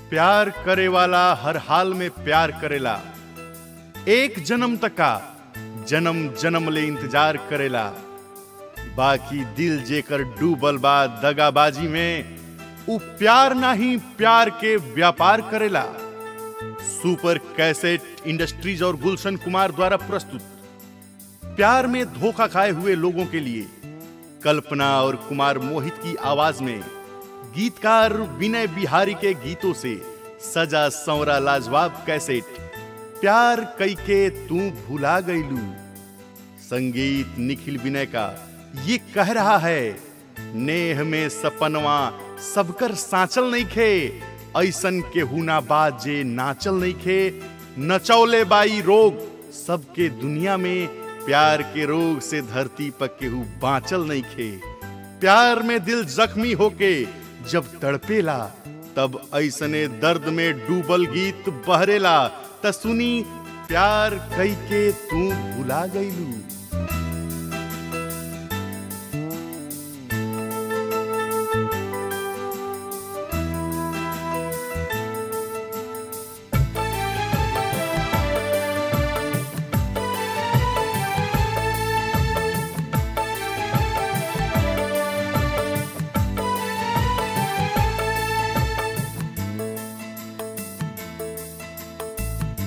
प्यार करे वाला हर हाल में प्यार करेला एक जन्म तक का जन्म जन्म ले इंतजार करेला बाकी दिल जेकर डूबल बा दगाबाजी में उ प्यार नहीं प्यार के व्यापार करेला सुपर कैसेट इंडस्ट्रीज और गुलशन कुमार द्वारा प्रस्तुत प्यार में धोखा खाए हुए लोगों के लिए कल्पना और कुमार मोहित की आवाज में गीतकार विनय बिहारी के गीतों से सजा संवरा लाजवाब कैसेट प्यार कई के तू भुला गईलू संगीत निखिल विनय का ये कह रहा है नेह में सपनवा सबकर साचल नहीं खे ऐसन के हुना बात जे नाचल नहीं खे नचौले बाई रोग सबके दुनिया में प्यार के रोग से धरती पर केहू बाँचल नहीं खे प्यार में दिल जख्मी होके जब तड़पेला तब ऐसने दर्द में डूबल गीत बहरेला त सुनी प्यार कई के तू भुला गईलू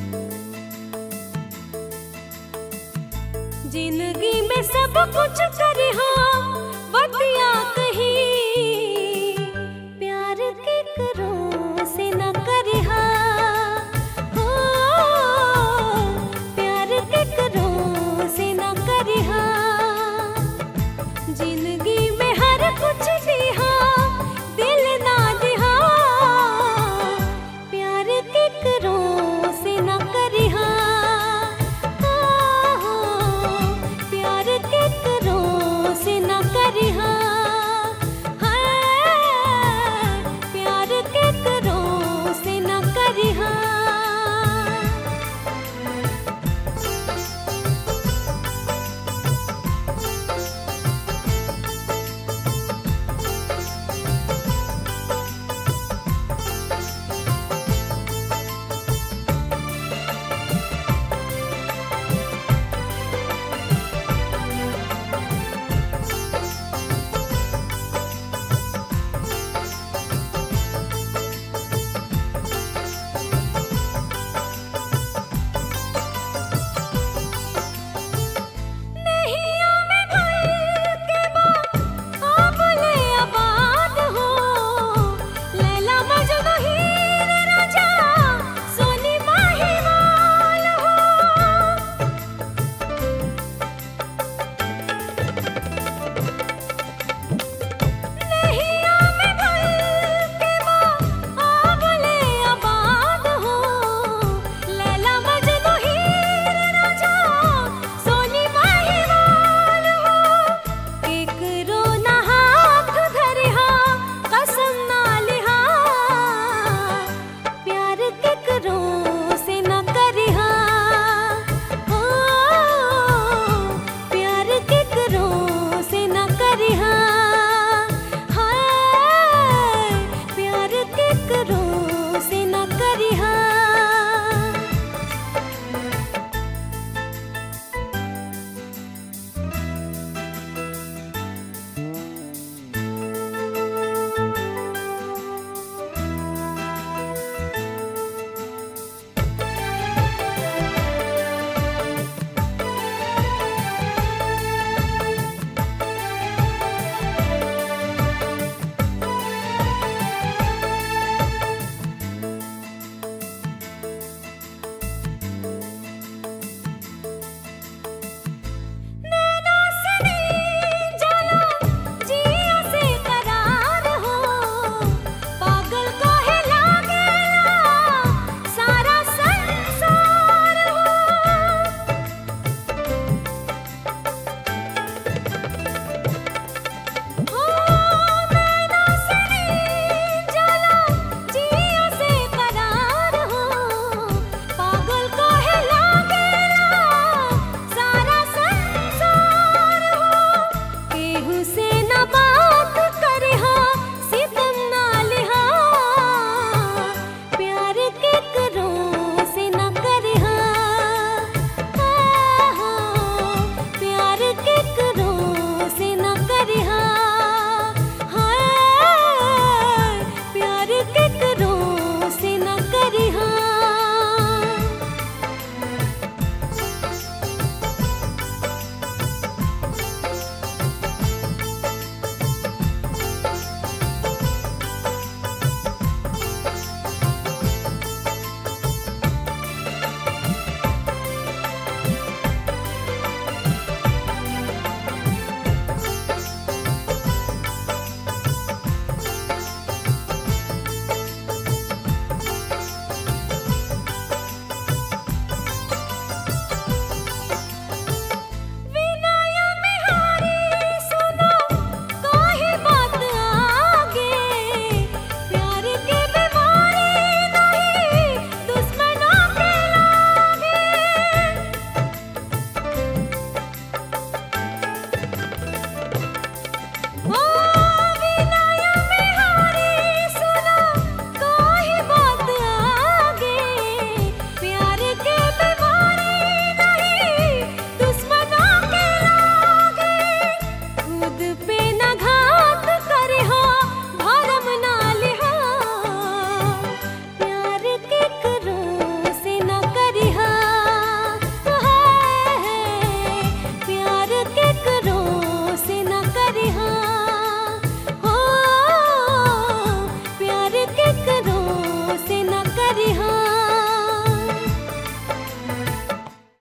जिंदगी में सब कुछ कर